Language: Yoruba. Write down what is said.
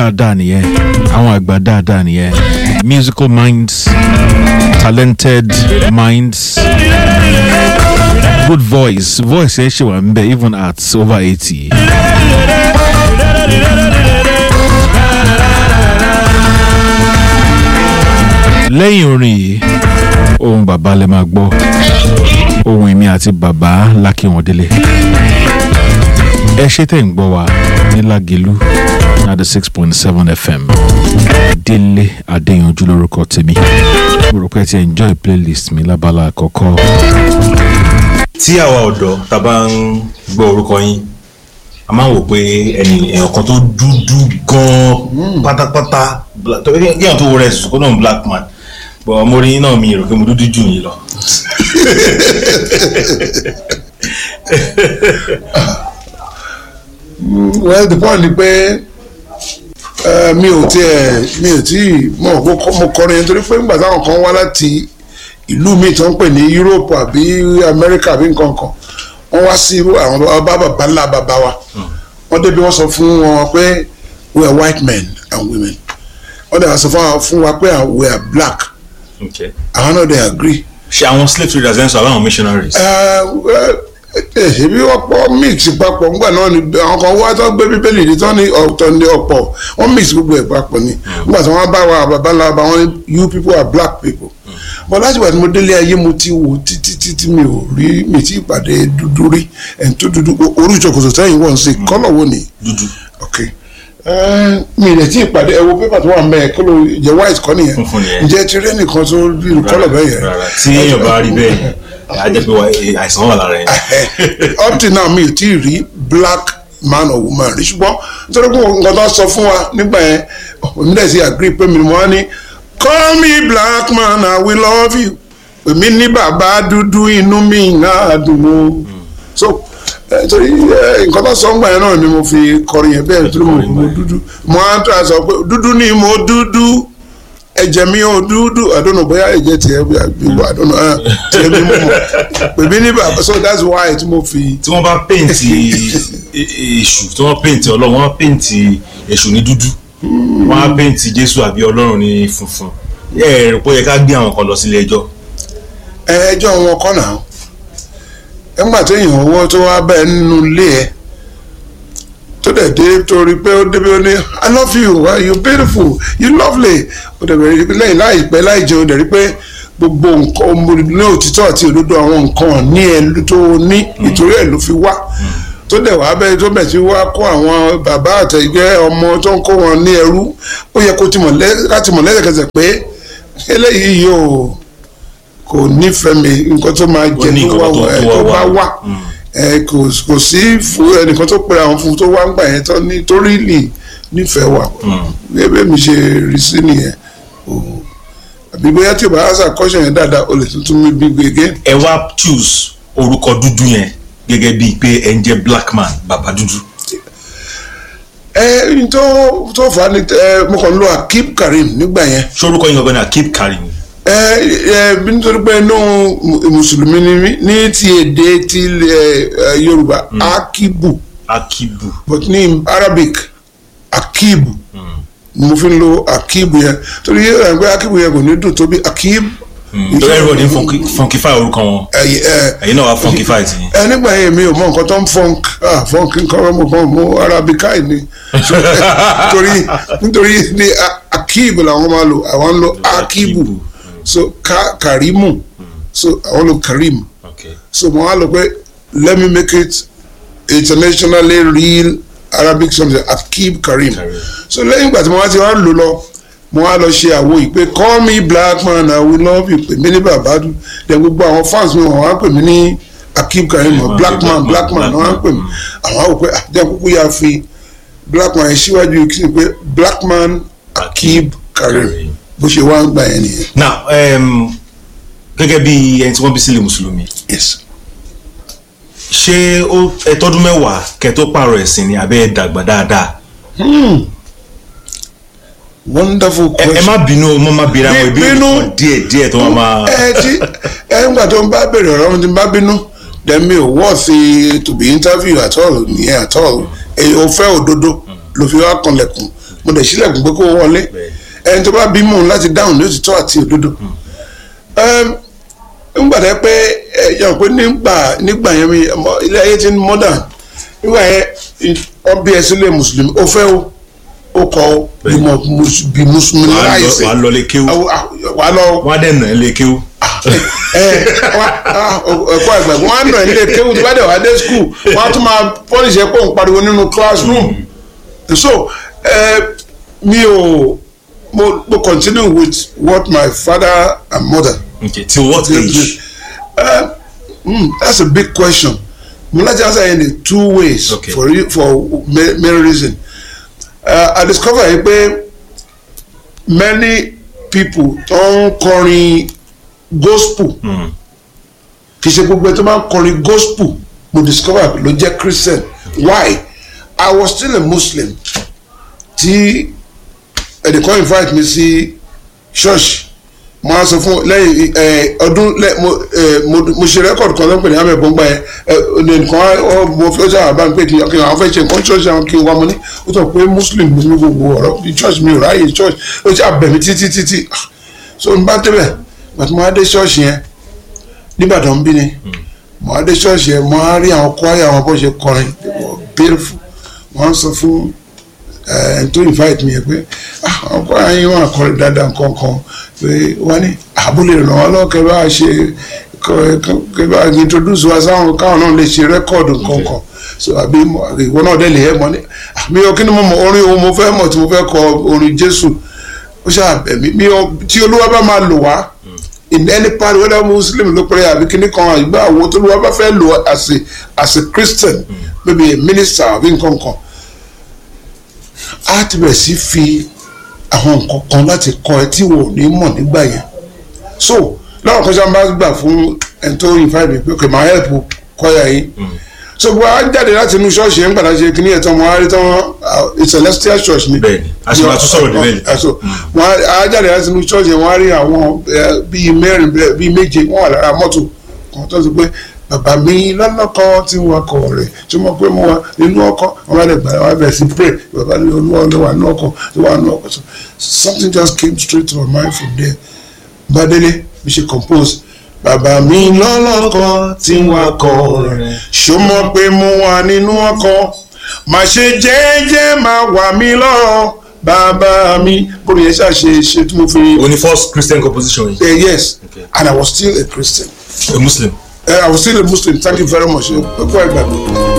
dáadáa nìyẹn àwọn àgbà dáadáa nìyẹn musical minds talented minds good voice voice ẹ ṣe wà ń bẹ even at over eighty. lẹ́yìn orin yìí ohun bàbá lè máa gbọ́ ohun èmi àti bàbá lákìwọ̀ndélé ẹ ṣe tẹ̀ ń gbọ́ wa ní lágẹ̀lú ninety six point seven fm délé adéyanjú lórúkọ tèmi mo rò pé ẹ ti enjoy playlist mi lábala àkọ́kọ́. tí àwa ọ̀dọ́ tá a bá ń gbọ́ orúkọ yín a máa ń wò pé ẹni èèyàn kan tó dúdú gan-an pátápátá bla- tó- kéèyàn tó rẹ̀ sùn kó náà black man bọ̀ ọmọ orin yín náà mi rò pé mo dúdú jù yín lọ. well the point ni pé eh, mi ò tiẹ̀ mi ò tí mọ̀ kó kọ́- mo kọrin yẹn torí pé nígbà táwọn kan wá láti ìlú míì tó ń pè ní Europe àbí America àbí nǹkan kan wọ́n wá sí àwọn bàbá bàbá ńlá bàbá wa wọ́n débi wọ́n sọ fún wọn pé we are white men and women wọ́n dẹ̀ wá sọ fún wa- fún wa pé we are black Okay. àwọn náà dey agree ṣe àwọn slave traders ẹ̀ ń sọ àbáwọn missionaries. ṣebí ọ̀pọ̀ mix papọ̀ ńgbà náà ni àwọn kan wá tó gbé bíbélì ní tán ní ọ̀tọ̀ ní ọ̀pọ̀ wọ́n mix gbogbo ẹ̀ papọ̀ ni nígbà tí wọ́n bá wa bàbá ńlá bá wọn ní you people are black people but láti wà tí mo délé ayé mo ti wò títí títí mi ò rí mi ti ìpàdé dúdú rí ẹni tó dúdú orí ìṣòkòtò sẹ́yìn wọ́n sí kọ́lọ̀ wo ni dúdú. ok Eh, mi ì lè tí ìpàdé ẹ wo pépà tó wà mẹ́ẹ̀ kí ló jẹ́ white kọ́ nìyẹn Funfun nìyẹn. ǹjẹ́ ti rí ẹnìkan tó rí kọ́lọ̀ bẹ́ẹ̀ yẹn rárá tí èèyàn bá rí bẹ́ẹ̀ á jẹ́ pé wà- àìsàn wà lára yẹn. up till now mi ò tí ì rí black man or woman rí ṣùgbọ́n nítorí pé nǹkan tó sọ fún wa nígbà yẹn èmi dẹ̀ sí agree pé mi ni mo wá ní call me black man I will love you èmi ní bàbá dúdú inú mi náà dùn ó so eh, torí eh, nǹkan tó sọ ń gbà yẹn náà ni mo fi kọrin yẹn bẹ́ẹ̀ torí mo mo dúdú mo á tó a sọ pé dúdú ni mo dúdú ẹ̀jẹ̀ mi ò dúdú I don't know bóyá ẹ̀jẹ̀ tiẹ̀ bí wà I don't know eh, tiẹ̀ bí mo mọ̀ pèmí ní bàbá so that's why tí mo fi tí wọ́n bá péǹtì èṣù tí wọ́n péǹtì ọlọ́run wọ́n péǹtì èṣù ní dúdú wọ́n á péǹtì jésù àbí ọlọ́run ní funfun ẹ rò pé ó yẹ ká gbé àwọn kan lọ sílé ẹjọ́ ẹjọ́ wọn kọ́ náà ẹgbà téèyàn owó tó wá bẹ́ẹ̀ nínú ilé ẹ tó dẹ̀ dé torí pé ó débi ó ní i love you uh, you beautiful you lovely ó dẹ̀ bẹ̀rẹ̀ rí lẹ́yìn láìpẹ́ láì jẹun dẹ̀ rí pé gbogbo nǹkan ọmọ ní òtítọ́ àti òdodo àwọn nǹkan ní ẹ tó ní ìtorí ẹ̀ ló fi wá tó dẹ̀ wá bẹ́ẹ̀ tó bẹ̀ tí wá kó àwọn bàbá àtẹ̀gbẹ́ ọmọ tó ń kó wọn ní ẹrú ó yẹ kó ti mọ̀ lẹ́- láti mọ̀ lẹ́sẹ̀kẹsẹ̀ pé eléyìí yóò kò nífẹ̀ẹ́ mi nǹkan tó máa jẹ ní tó nǹkan wá tó- wá ẹ, tó tó wá bá wá. wà ẹ, kò kò sí fún ẹnìkan tó pera àwọn fún tó wá ń gbà yẹn tó ní tó rí lì nífẹ̀ẹ́ wà gẹ́gẹ́ mi ṣe rí sí nìyẹn o àbí bóyá tí o bá ṣe àkọ́ṣe yẹn dáadáa o lè tuntun mi bí gbégé ẹ wá choose orúkọ dúdú yẹn gẹ́gẹ́ bíi pé ẹ ń jẹ́ black man bàbá dúdú ẹ n tó tó fà á ní ẹ mo kàn ń lo akib karim nígbà yẹn ṣé orúkọ yín gangan ni akib karim ẹ ẹ bí nítorí pé inú mu- mùsùlùmí ni mí ní ti èdè ti ilẹ̀ ẹ, yorùbá akibu. akibu but ní arabic akib ni mo fi ń lo akib yẹn torí ẹ pé akib yẹn kò ní dùn tó bí akib. torí everybody ń funky- funkify orúkọ wọn ẹ ẹ ẹ̀yin náà wá funkify ti yín. ẹ nígbà yẹn mi ò mọ nǹkan tó ń funk ah funk nǹkan mo kàn mú arabica yìí ni So, nítorí nítorí ní a- akib làwọn máa lò àwọn ń lo akibu so ka karimu so àwọn lo karim Okay. so mo wá lọ pé let me make it internationally real arabic something akib karim Karim. so lẹ́yìn ìgbà tí mo wá ti wá lò lọ mo wá lọ ṣe àwo yìí pé call me black man i will love you pè mí ní bàbá dùn then gbogbo àwọn fans mi wọ́n wá pè mí ní akib karim Yeah, black man black man black wọ́n wá man, pè mí àwọn àwò pé àjẹ́ kúkú yà fi black man yẹn síwájú kí ni pé black man akib karim Karim. bó ṣe wá ń gbà yẹn nìyẹn now um, gẹ́gẹ́ bí ẹni tí wọ́n bí sílẹ̀ mùsùlùmí yes. ṣé ó ẹ tọ́dún mẹ́wàá kẹ́ tó pààrọ̀ ẹ̀sìn ni àbẹ́ ẹ dàgbà dáadáa wonderful ẹ question. ẹ má bínú mo má bínú àwọn ìbéèrè Bínú. kan díẹ̀ díẹ̀ tó máa máa ẹ tí ẹ ń gbà tó ń bá bèrè ọ̀rọ̀ mi ti bá bínú then mi ò worth to be interview at all nìyẹn at all èyí ò fẹ́ òdodo ló fi wá kanlẹ̀kùn mo dẹ̀ sílẹ̀kùn pé kó wọlé ẹni tó bá bímọ láti dáhùn ní òtítọ́ àti òdodo nígbà tẹ́ pé ẹ yàn pé nígbà nígbà yẹn mi ọmọ ilé ayé ti ń modern nígbà yẹn ọbẹ̀ ẹ sílẹ̀ mùsùlùmí ó fẹ́ o ó kọ́ o bí mo bí mùsùlùmí wàá lọ láìsí wàá lọ lé kéwú wà á lọ wọ́n á dẹ̀ nà ẹ́ lé kéwú. ẹ ẹ̀kọ́ ẹgbẹ́ wọn á nà ilé kéwù tó bá dẹ̀ wá dé skul wọn á tún máa pọ́lìṣì ẹ̀ pé òun pariwo nínú classroom so ẹ mi ò mo mo continue with what my father and mother okay till what age. uh, mm, that's a big question mo láti answer yẹn in two ways Okay. for re- for ma- many reasons uh, I discover yìí pé many people tó ń kọrin gospel kì í ṣe gbogbo ẹ tó máa ń kọrin gospel mo discover ló jẹ́ christian why I was still a muslim tí ẹnìkan invite mi sí church mo á sọ fún lẹ́yìn ẹ ọdún lẹ mo ẹ mo mo ṣe record kan lọ́pẹ̀ ní àmì ẹ̀bọ̀n gbà yẹn ẹ nìkan ọ mo fi ọjà àbá mi pé kí kí àwọn fẹ́ ṣe nǹkan church àwọn kí n wá mo ní ó tọ̀ pé muslim ní mi gbogbo ọ̀rọ̀ bí church mi ò ráàyè church ó ti àbẹ̀mí títí títí Ah, so n bá débẹ̀ gbàtí mo á dé church yẹn nìbàdàn bí ni mo á dé church yẹn mo á rí àwọn choir àwọn bó ṣe kọrin they were beautiful wọ́n á sọ fún ẹ tó invite mi yẹ pé ah ọkọ ayé wọn àkọrẹ dáadáa nǹkan kan pé wọn ní àbúlé ràn wọn lọ kẹ bá ṣe kẹ bá introduce wa sáwọn káwọn náà lè ṣe rẹkọọdù nǹkan kan so àbí ìwọ náà dẹ lè yẹ mọ ní mi ò kí ni mo mọ orin ohun mo fẹ́ mọ̀ tí mo fẹ́ kọ orin Jésù ó ṣàbẹ̀ mí mi ò tí Olúwa bá máa lò wá in any part whether muslim ló pẹ́rẹ́ àbí kíní kan àgbà àwọn tó lọ́wọ́ bá fẹ́ lò as a as a christian maybe a minister àbí nǹkan kan á ti bẹ̀rẹ̀ sí fi àwọn nǹkan kan láti kọ́ ẹ tí wò ní mọ̀ nígbà yẹn so lọ́wọ́ kan sábà gbà fún ẹni tó invite mi pé kò máa help kọ́yà yìí so bó a jáde láti inú ṣọ́ọ̀ṣì yẹn gbàdá ṣe kíní ẹ̀ tán wọn á rí tán wọn celestial church ni Bẹ́ẹ̀ni, a sì máa tún sọ̀rọ̀ níbẹ̀ ni. so wọn á jáde láti inú ṣọ́ọ̀ṣì yẹn wọn á rí àwọn eh, bíi mẹ́rin bẹ́ẹ̀- bíi méje wọn wà lára mọ́tò kan tó sọ pé bàbá mi lọ́lọ́kọ́ tí wọ́n kọ̀ rẹ̀ tí wọ́n pé mo wà nínú ọkọ̀ wọn bá lè gbà wọn bẹ̀rẹ̀ sí pray bàbá mi olúwa ló wà nínú ọkọ̀ tó wà nínú ọkọ̀ so something just came straight to my mind from there Bádélé bí ṣe compose bàbá mi lọ́lọ́kọ́ tí wọ́n kọ̀ rẹ̀ ṣó mọ̀ pé mo wà nínú ọkọ̀ má ṣe jẹ́jẹ́ máa wà mí lọ́rọ̀ bàbá mi bóyá yẹn ṣàṣe ṣe tí mo fi o ní first christian composition yìí Uh, yes, Okay. and I was still a Christian. a muslim. Uh, I was still a Muslim. Thank you very much. Uh, quite bad.